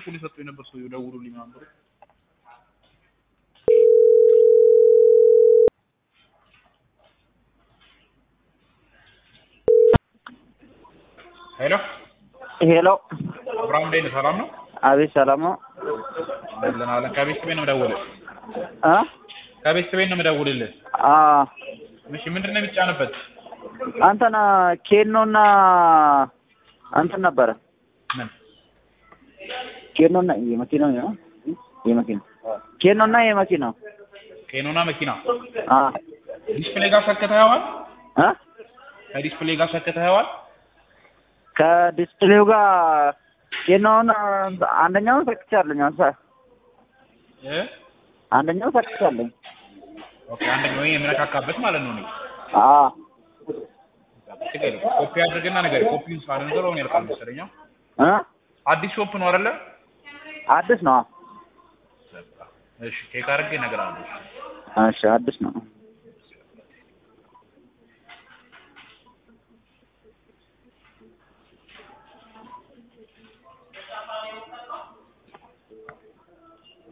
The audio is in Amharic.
ስልኩን የሰጡኝ ነበር ሰውዬው ደውሉልኝ ምናምን ብሎ ሄሎ ሄሎ አብርሃም እንዴት ነህ? ሰላም ነው? አቤት ሰላም ነው አለን አለን። ከቤተሰቤ ነው የምደውልህ። እ ከቤተሰቤ ነው የምደውልልህ። አ እሺ ምንድን ነው የሚጫንበት? አንተና ኬኖና እንትን ነበረ ምን ኬኖና የመኪናው ነው የመኪና ኬኖና የመኪናው ኬኖና መኪና አ ዲስፕሌይ ጋር ሰክተኸዋል? እ ከዲስፕሌይ ጋር ሰክተኸዋል? ከዲስፕሌው ጋር ኬኖውን አንደኛውን ሰክቻለኝ አንተ እ አንደኛው ሰክቻለኝ ኦኬ አንደኛው ይሄ የምነካካበት ማለት ነው። እኔ አ ችግር የለም። ኮፒ አድርግና ነገር ኮፒውን ሳልነግረው ነው ያልቃል መሰለኝ። እ አዲስ ሾፕ ነው አይደለ? አዲስ ነው እሺ ቼክ አድርጌ እነግርሃለሁ። እሺ አዲስ ነው